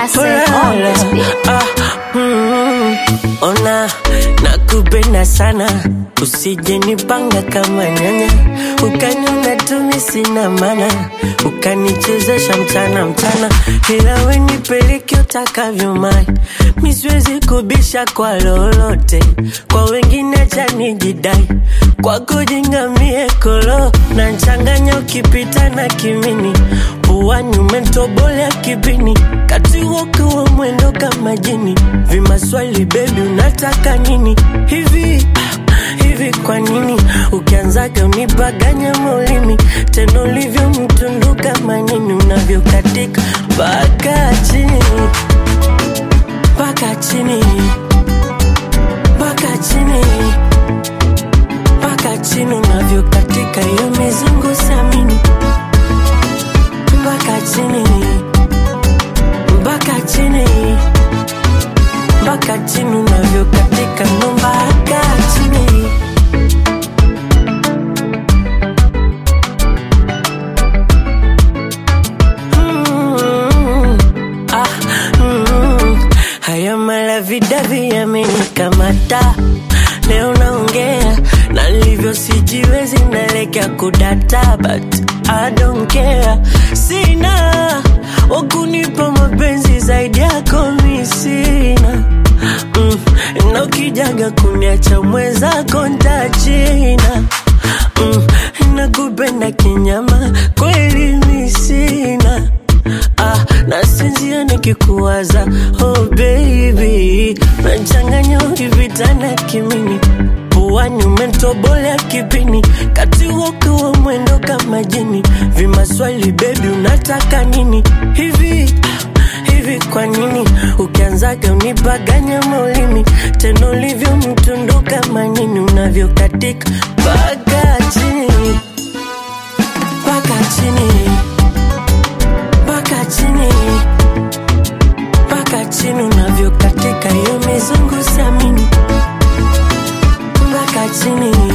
Classic on this beat. Ah, mm, ona nakupenda sana usije nipanga kama nyanya ukaniona tumi sina mana ukanichezesha mchana mchana ila we nipeleke utakavyo mai misiwezi kubisha kwa lolote kwa wengine chanijidai kwako jingamie kolo na nchanganya ukipita na kimini puani umetobolea kibini kati wokiwa mwendo kama jini vimaswali bebi unataka nini hivi ah, hivi kwa nini ukianzaga unipaganya maulimi tena ulivyo mtundu kama nini unavyokatika mpaka chini mpaka chini mpaka chini mpaka chini unavyokatika hiyo mizungu samini mpaka chini mpaka chini mpaka chini unavyokatika ndo mpaka chini Mm, ah, mm. haya malavidavi yamenikamata leo naongea na livyo sijiwezi nalekea kudata but I don't care sina wakunipa mapenzi zaidi yako mi sina mm, na ukijaga kuniacha mwenzako ntachina mm, nakupenda kinyama kweli mi sina ah, nasinzia nikikuwaza oh baby nachanganya ukivitana kimini puani umetobolea kipini kati wokiwa mwendo kama jini vimaswali bebi unataka nini hivi ah, hivi kwa nini ukianzaga unipaganya maulimi tena ulivyo mtundu kama nini unavyokatika mpaka chini mpaka chini mpaka chini mpaka chini unavyokatika hiyo mizungu samini mpaka chini